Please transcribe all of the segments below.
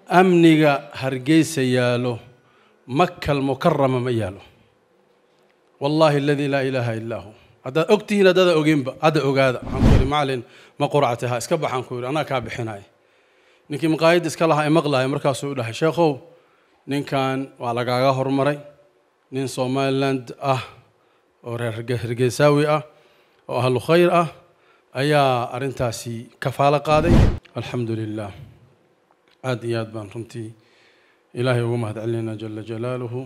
amniga hargeysa yaalo makal mukarama ma yaalo wallaahi aladii laa ilaaha illaa hu haddaad og tihiin haddaada ogeynba hadda ogaada waxaan ku yidhi macalin ma quracti ha iska baxaan ku yidhi anaa kaa bixinaya ninkii maqaayadda iska lahaa ee maqlaaya markaasuu dhahay sheekhow ninkan waa lagaaga hormaray nin somaliland ah oo reer hargeysaawi ah oo ahlu khayr ah ayaa arrintaasi kafaalo qaaday alxamdu lilah aad iyo aad baan runtii ilaahay ugu mahad celinayna jala jalaaluhu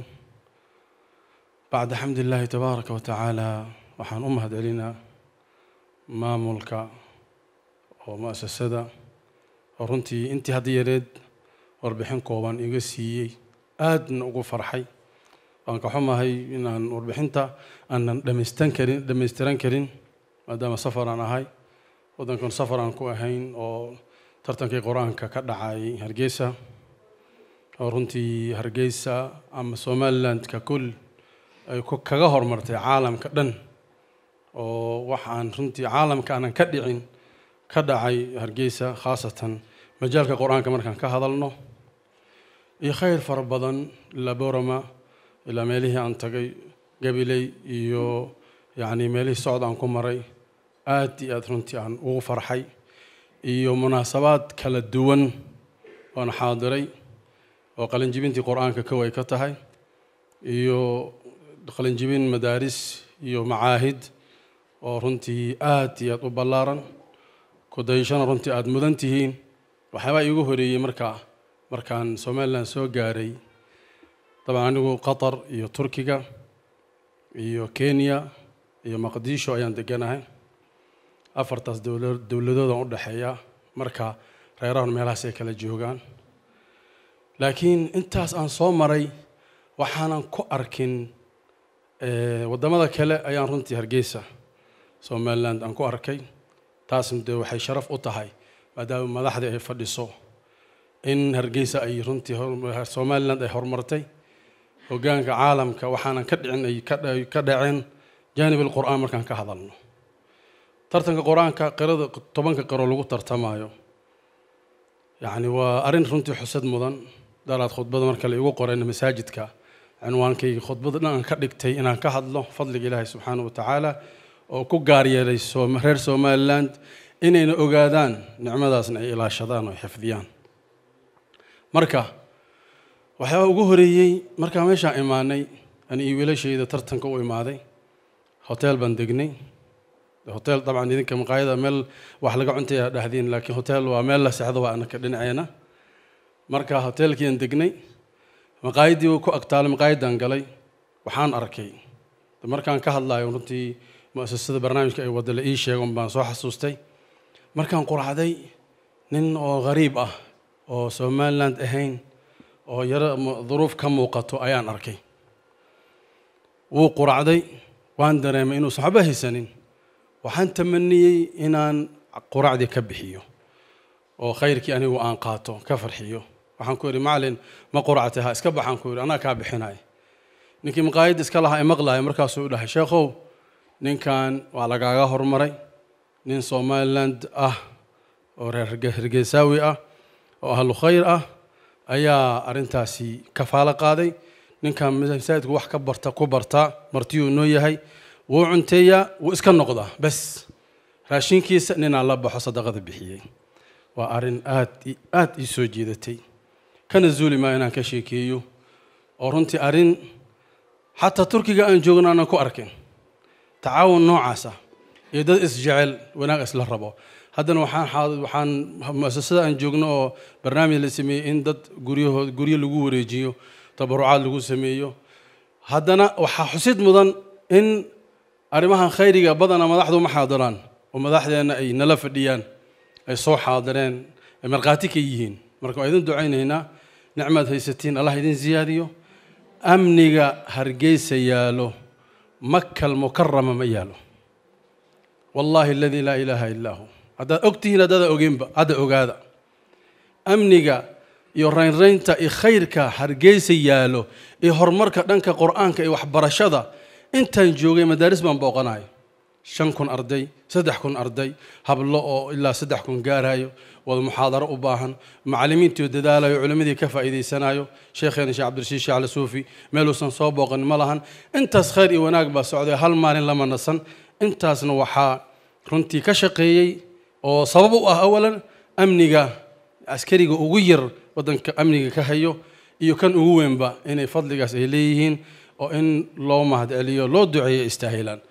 bacda xamdi illaahi tabaaraka wa tacaala waxaan u mahad celinaa maamulka oo mu'asasada oo runtii intii hadda yareed warbixin kooban iga siiyey aadna ugu farxay waan ka xumahay inaan warbixinta aanan dhamaystan karin dhamaystiran karin maadaama safar aan ahay waddankan safar aan ku ahayn oo tartankii qur-aanka ka dhacay hargeysa oo runtii hargeysa ama somalilandka kul ay kaga hormartay caalamka dhan oo wax aan runtii caalamka aanan ka dhicin ka dhacay hargeysa khaasatan majaalka qur-aanka markaan ka hadalno iyo khayr fara badan ilaa borama ilaa meelihii aan tagay gabiley iyo yacni meelihii socod aan ku maray aad iyo aad runtii aan ugu farxay iyo munaasabaad kala duwan oon xaadiray oo qalinjibintii qur-aanka kow ay ka tahay iyo qalinjibin madaaris iyo macaahid oo runtii aad iyo aad u ballaaran kudayashana runtii aada mudan tihiin waxyaabaa iigu horeeyey markaa markaan somalilan soo gaaray dabcan anigu qatar iyo turkiga iyo kenya iyo maqdisho ayaan deganahay afartaas dowla dowladoodan u dhexeeya marka reerahun meelahaas ay kala joogaan laakiin intaas aan soo maray waxaanan ku arkin waddamada kale ayaan runtii hargeysa somaliland aan ku arkay taasna dee waxay sharaf u tahay maadaama madaxdii ay fadhiso in hargeysa ay runtii somaliland ay horumartay hoggaanka caalamka waxaanan ka dhicin ay ka dhaceen jaanib alqur'aan markaan ka hadalno tartanka qur-aanka qirada tobanka qiro lagu tartamaayo yacni waa arrin runtii xusad mudan daraad khudbada marka la igu qorayna masaajidka cinwaankayga khudbada dhan aan ka dhigtay inaan ka hadlo fadliga ilaahay subxaana wa tacaala oo ku gaar yeelay reer somaliland inayna ogaadaan nicmadaasna ay ilaashadaan oo xifdiyaan marka waxyaaba ugu horeeyey markaan meeshaan imaanay ani iyo wiilashayda tartanka u imaaday hotel baan degnay hotel dabcan idinka maqaayada meel wax laga cuntaya dhahdiin laakiin hotel waa meel la sexdo waa anaka dhinaceena marka hotelkiian degnay maqaayaddii ku agtaalay maqaayaddaan galay waxaan arkay markaan ka hadlayo runtii mu'asasada barnaamijka ay wadda la ii sheegon baan soo xasuustay markaan quracday nin oo ghariib ah oo somaliland ahayn oo yaro duruuf ka muuqato ayaan arkay wuu quracday waan dareemay inuusan waxba haysanin waxaan tamaniyey inaan quracdii ka bixiyo oo khayrkii anigu aan qaato ka farxiyo waxaan ku yidhi macalin ma quracti ha iska baxaan ku yidhi anaa kaa bixinaya ninkii maqaayadda iska lahaa ee maqlaaya markaasuu dhahay sheekhow ninkan waa lagaaga hormaray nin somaliland ah oo reer hargeysaawi ah oo ahlu khayr ah ayaa arrintaasi kafaalo qaaday ninkan masaajidku wax ka barta ku bartaa martiyuu noo yahay wuu cunteeyaa wuu iska noqdaa bes raashinkiisa ninaan la baxo sadaqada bixiyey waa arrin aad aad ii soo jiidatay kana zuuli maa inaan ka sheekeeyo oo runtii arrin xataa turkiga aan joogno aanan ku arkin tacaawun noocaasa iyo dad isjecel wanaag isla rabo haddana waxaan waxaan mu'asasada aan joogno oo barnaamij la sameeyey in dad guryahood guryo lagu wareejiyo tabarucaad lagu sameeyo haddana waxaa xusid mudan in arrimahan khayriga badana madaxdu ma xaadiraan oo madaxdeenna ay nala fadhiyaan ay soo xaadireen ay markhaati ka yihiin marka waa idin ducaynaynaa nicmaad haysatiin allah idin ziyaadiyo amniga hargeysa yaalo makal mukarama ma yaalo wallaahi aladii laa ilaaha illaa hu haddaad og tihiin haddaada ogeynba hadda ogaada amniga iyo raynraynta iyo khayrka hargeysa yaalo iyo horumarka dhanka qur-aanka iyo waxbarashada intaan joogay madaaris baan booqanayo shan kun arday saddex kun arday hablo oo ilaa saddex kun gaarayo wada muxaadaro u baahan macallimiintii oo dadaalayo culimmadii ka faa'iidaysanayo sheekheena sheekh cabdirashiid sheekh cali suufi meeluusan soo booqan ma lahan intaas khayr iyo wanaag baa socday hal maalin lama nasan intaasna waxaa runtii ka shaqeeyey oo sabab u ah awalan amniga askariga ugu yar waddanka amniga ka hayo iyo kan ugu weynba inay fadligaas ay leeyihiin oo in loo mahad celiyo loo duceeyo istaahilaan